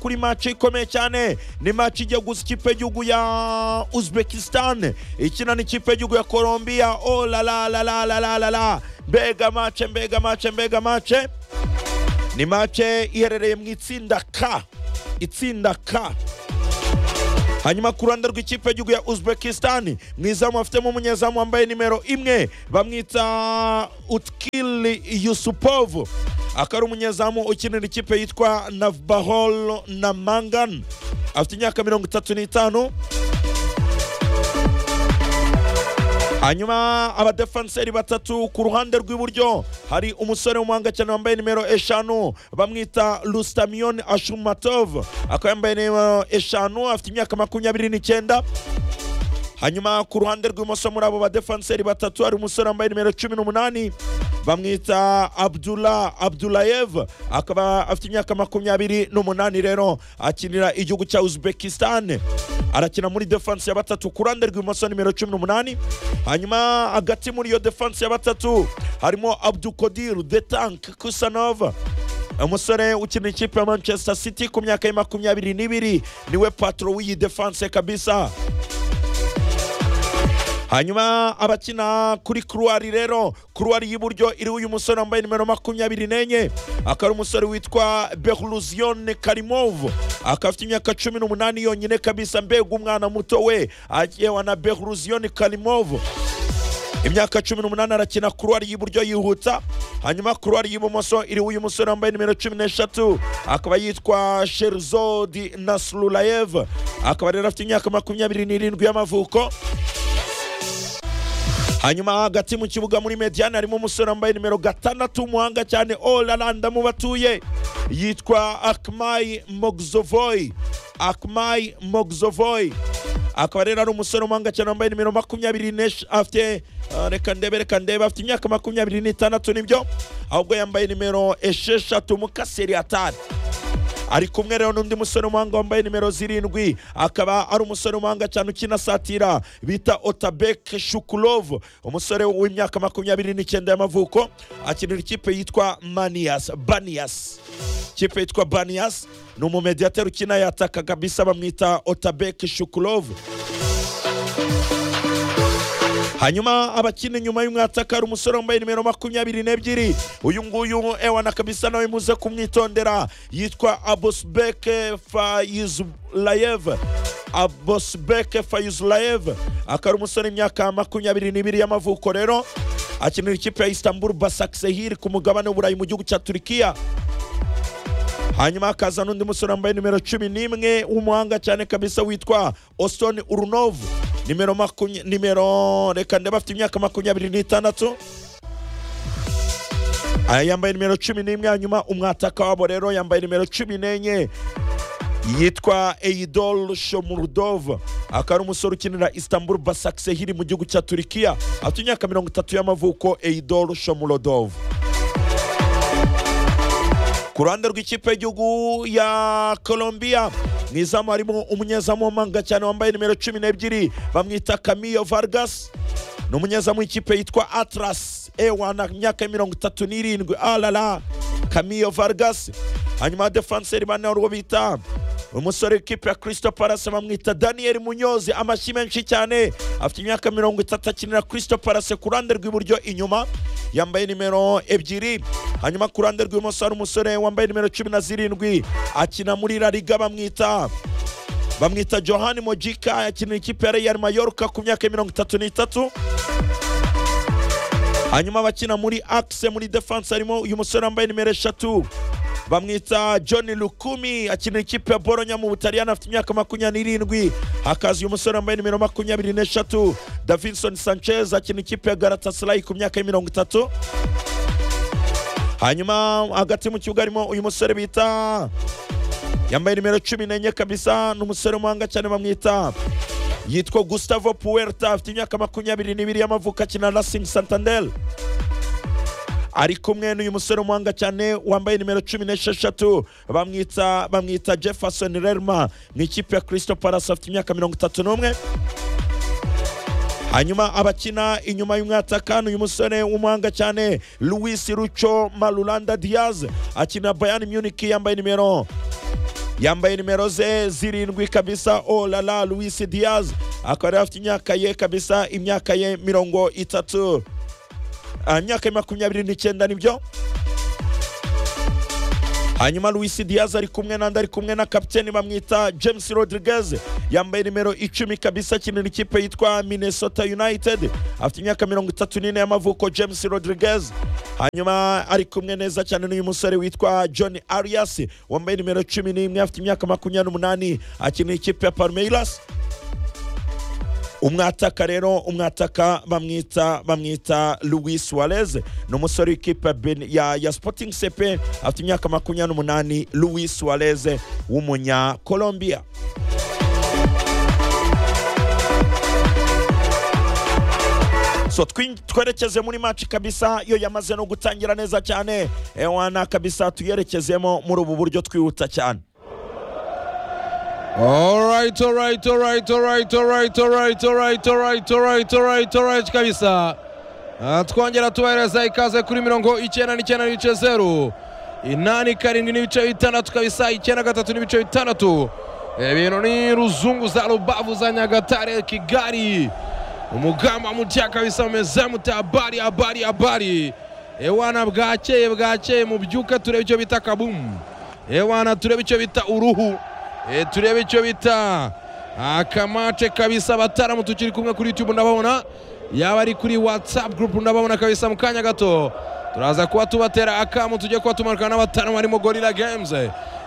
kuri maci ikomeye cyane ni maci ijya gusa ikipe y'igihugu ya uzbekistan ikina n'ikipe y'igihugu ya colombia oh la la la la la la la la mbega mace mbega mace mbega mace ni mace iherereye mu itsinda ka itsinda ka hanyuma ku ruhande rw'ikipe y'igihugu ya uzbekistan mu izamu bafitemo umunyezamu wambaye nimero imwe bamwita utkili yusupovu akaba ari umunyezamu ukinira ikipe yitwa navbahol na mangan afite imyaka mirongo itatu n'itanu hanyuma abadefanseri batatu ku ruhande rw'iburyo hari umusore w'umuhanga cyane wambaye nimero eshanu bamwita rusitamiyoni ashumatov akaba yambaye nimero eshanu afite imyaka makumyabiri n'icyenda hanyuma ku ruhande rw'ibumoso muri abo badefanseri batatu hari umusore wambaye nimero cumi n'umunani bamwita abdula abdulayev akaba afite imyaka makumyabiri n'umunani rero akinira igihugu cya uzbekistan arakina muri defanse ya batatu ku ruhande rw'ibumoso nimero cumi n'umunani hanyuma hagati muri iyo defanse ya batatu harimo abdukodiru de tank kusanova umusore ukina ikipe ya manchester city ku myaka ya makumyabiri n'ibiri niwe patro w'iyi defanse kabisa hanyuma abakina kuri kuruwari rero kuruwari y'iburyo iriho uyu musore wambaye nimero makumyabiri n'enye akaba ari umusore witwa behuruzione karimovu akaba afite imyaka cumi n'umunani yonyine kabisa mbega umwana muto we agewa na behuruzione karimovu imyaka cumi n'umunani arakina kuruwari y'iburyo yihuta hanyuma kuruwari y'ibumoso iriho uyu musore wambaye nimero cumi n'eshatu akaba yitwa sherizodi nasurulayev akaba rero afite imyaka makumyabiri n'irindwi y'amavuko hanyuma hagati mu kibuga muri mediyani harimo umusore wambaye nimero gatandatu w'umuhanga cyane orara ndamubatuye yitwa akmayi mogzovoyi akmayi mogzovoyi akaba rero ari umusore w'umuhanga cyane wambaye nimero makumyabiri afite reka ndebe reka ndebe afite imyaka makumyabiri n'itandatu nibyo ahubwo yambaye nimero esheshatu mukaseri atari ari kumwe rero n'undi musore w'umuhanga wambaye nimero zirindwi akaba ari umusore w'umuhanga cyane ukina satira bita otabek shukurovu umusore w'imyaka makumyabiri n'icyenda y'amavuko akinira ikipe yitwa maniyas baniyas ikipe yitwa baniyas ni umumediyateri ukina yataka kabisa bamwita otabek shukurovu hanyuma abakina inyuma y'umwataka hari umusore wambaye nimero makumyabiri n'ebyiri uyu nguyu ewana kabisa nawe muze kumwitondera yitwa abosbeke fayizulayev abosbeke fayizulayev akaba ari umusore imyaka makumyabiri n'ibiri y'amavuko rero akinira ikipe ya istanbul basaksehir ku mugabane w'uburayi mu gihugu cya turikiya hanyuma hakaza n'undi musore wambaye nimero cumi n'imwe w'umuhanga cyane kabisa witwa oston urunovu nimero makumya nimero reka ndeba afite imyaka makumyabiri n'itandatu aya yambaye nimero cumi n'imwe hanyuma umwataka wabo rero yambaye nimero cumi n'enye yitwa Eidol Shomurdov akaba ari umusore ukinira Istanbul Basaksehir mu gihugu cya Turikiya afite imyaka mirongo itatu y'amavuko Eidol Shomurdov ku ruhande rw'ikipe y'igihugu ya Colombia mu izamu harimo umunyezamu w'amanga cyane wambaye nimero cumi n'ebyiri bamwita Camillo Vargas ni umunyezamu w'ikipe yitwa Atlas ewana imyaka mirongo itatu n'irindwi alala Camillo Vargas hanyuma defanseri bane urwo bita umusore w'ikipe ya Crystal Palace bamwita Daniel Munyozi amashyi menshi cyane afite imyaka mirongo itatu akinira Crystal Palace ku ruhande rw'iburyo inyuma yambaye nimero ebyiri hanyuma ku ruhande rw'ibumoso hari umusore wambaye nimero cumi na zirindwi akina muri La Liga bamwita bamwita Johan Mojika akinira ikipe ya Real Mallorca ku myaka mirongo itatu n'itatu hanyuma abakina muri axe muri defense harimo uyu musore wambaye nimero eshatu bamwita john lukumi akinira ikipe ya boronya mu butaliyani afite imyaka makumyabiri n'irindwi hakaza uyu musore wambaye nimero makumyabiri n'eshatu davinson sanchez akinira ikipe ya garatasarayi ku myaka mirongo itatu hanyuma hagati mu kibuga harimo uyu musore bita yambaye nimero cumi n'enye kabisa ni umusore w'umuhanga cyane bamwita yitwa gustavo puerta afite imyaka makumyabiri n'ibiri y'amavuko akina racing santander ari kumwe n'uyu musore w'umuhanga cyane wambaye nimero cumi n'esheshatu bamwita bamwita jefferson lerma mu ikipe ya crystal palace afite imyaka mirongo itatu n'umwe hanyuma abakina inyuma y'umwataka ni uyu musore w'umuhanga cyane louis ruco marulanda diaz akina bayani munich yambaye nimero yambaye nimero ze zirindwi kabisa olala louis diaz akaba yari afite imyaka ye kabisa imyaka ye mirongo itatu Ah, imyaka ye makumyabiri n'icyenda nibyo hanyuma louis diaz ari kumwe n'andi ari kumwe na kapiteni bamwita james rodriguez yambaye nimero icumi kabisa akinira ikipe yitwa minnesota united afite imyaka mirongo itatu n'ine y'amavuko james rodriguez hanyuma ari kumwe neza cyane n'uyu musore witwa john arias wambaye nimero cumi n'imwe afite imyaka makumyabiri n'umunani akinira ikipe ya palmeiras umwataka rero umwataka bamwita bamwita louis suarez ni umusore w'ikipe ya Ben- ya, ya sporting sepe afite imyaka makumyabiri n'umunani louis suarez w'umunyakolombia so twin- twerekeze muri match kabisa yo yamaze no gutangira neza cyane ewana kabisa tuyerekezemo muri ubu buryo twihuta cyane All right, all right, all right, all right, all right, all right, all right, all right, all right, all right, all right kabisa. Ah, twongera tubahereza ikaze kuri mirongo icyenda n'icyenda n'ibice zeru inani karindwi n'ibice bitandatu kabisa icyenda gatatu n'ibice bitandatu ibintu ni ruzungu za rubavu za nyagatare kigali umugamba mutya kabisa umeze muti habari habari habari ewana bwakeye bwakeye mubyuke turebe icyo bita kabumu ewana turebe icyo bita uruhu e, turebe icyo bita akamace kabisa abataramu tukiri kumwe kuri youtube ndababona yaba ari kuri whatsapp group ndababona kabisa mu kanya gato turaza kuba tubatera akamu tujye kuba tumanuka n'abataramu barimo gorilla games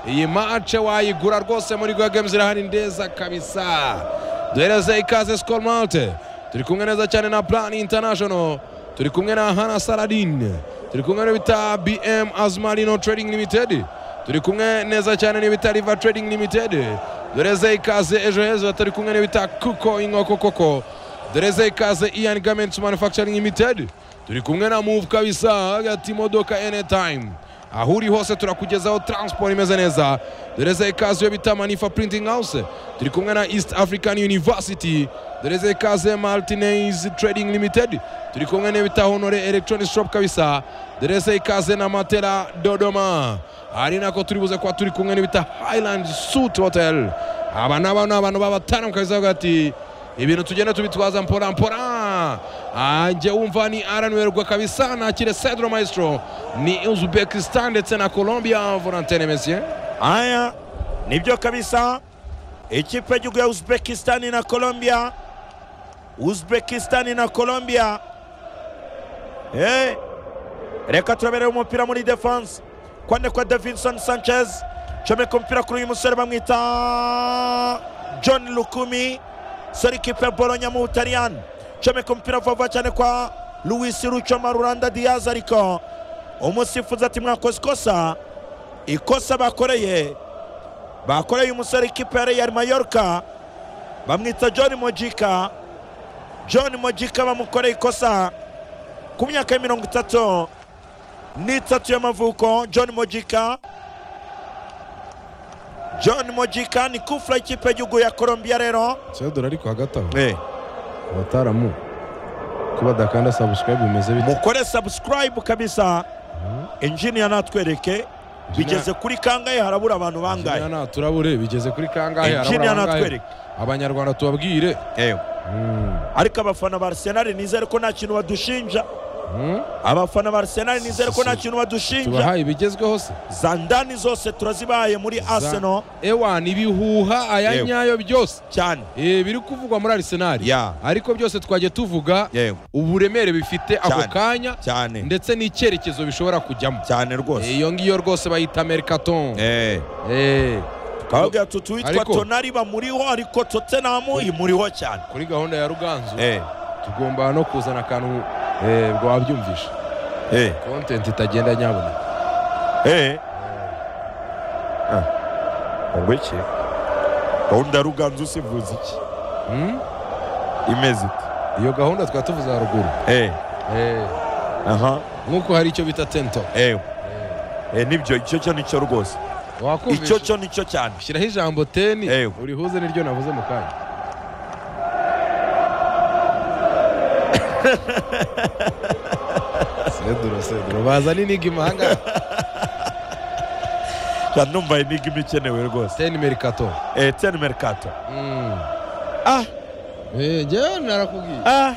iyi mace wayigura rwose muri gorilla games irahari ndeza kabisa duhereze ikaze skol malte turi kumwe neza cyane na plan international turi kumwe na hana saladin turi kumwe n'ibita bm azmarino trading limited turi kumwe neza cyane n'ibita riva trading limited doreze ikaze ejo heza turi kumwe n'ibita kuko inkoko koko doreze ikaze ian garments manufacturing limited turi kumwe na move kabisa hagati imodoka anytime aho uri hose turakugezaho transport imeze neza doreze ikaze iyo bita manifa printing house turi kumwe na east african university doreze ikaze martinez trading limited turi kumwe n'ibita honore electronic shop kabisa doreze ikaze na matera dodoma ari nako turi buze kuba turi kumwe n'ibita highland suit hotel aba nabo ni abantu b'abataramu kabisa hagati ibintu tugenda tubitwaza mpora mpora anjye wumva ni aranoherwa kabisa nakire cedro maestro ni uzbekistan ndetse na colombia volantene mesier Haya, nibyo kabisa. Ikipe y'igihugu ya Uzbekistan na Colombia, Uzbekistan na Colombia. Eh, reka turabere umupira muri defense. Kwande kwa Davinson Sanchez, comeka umupira kuri uyu musore bamwita John Lukumi, sori ikipe ya Bologna mu Butaliyani. Comeka umupira vuba cyane kwa Luis Lucho Marulanda Diaz ariko umusifuzi ati mwakoze ikosa ikosa bakoreye bakoreye umusore ikipe ya Real Mallorca bamwita John Mojika John Mojika bamukoreye ikosa ku myaka ya mirongo itatu n'itatu y'amavuko John Mojika John Mojika ni kufura ikipe y'igihugu ya Colombia rero cedro ariko hagati aho eh. abataramu ko badakanda subscribe bimeze bite mukore subscribe kabisa engineer natwereke bigeze kuri kangahe harabura abantu bangahe Engineer turabure bigeze kuri kangahe engineer harabura bangahe natwereke abanyarwanda tubabwire eh. Mm. ariko abafana ba arsenal nizere ko nta kintu badushinja Mm. abafana ba arsenal nizere ko nta Si- si. kintu badushinja tubahaye ibigezweho se za ndani zose turazibahaye muri arsenal ewa ni ibihuha aya Yewe. nyayo byose cyane Eh, biri kuvugwa muri arsenal Ya. ariko byose twagiye tuvuga yewe uburemere bifite ako Cyane. kanya cyane ndetse n'icyerekezo bishobora kujyamo cyane rwose iyo ngiyo rwose bayita mercaton Eh, Eh, twababwira tuti witwa Ariko- tonari bamuriho ariko tottenham imuriho cyane kuri gahunda ya ruganzu Eh, tugomba no kuzana akantu eh, bwo wabyumvisha eh, content itagenda nyabona eh. Ah, ngo iki gahunda ya ruganzu usivuze iki Hmm? imeze ite iyo gahunda twari tuvuze haruguru Eh, Eh, aha nk'uko hari icyo bita tento eh, eh, nibyo icyo cyo nicyo rwose icyo wakumvisha cyo nicyo cyane shyiraho ijambo teni Eh. urihuze n'iryo navuze mu kanya seduro seduro bazana inigima ahangaha numva iyi niga iba ikenewe rwose teni merikato eh ten mercato Mm. ah Eh, njyewe narakubwiye ah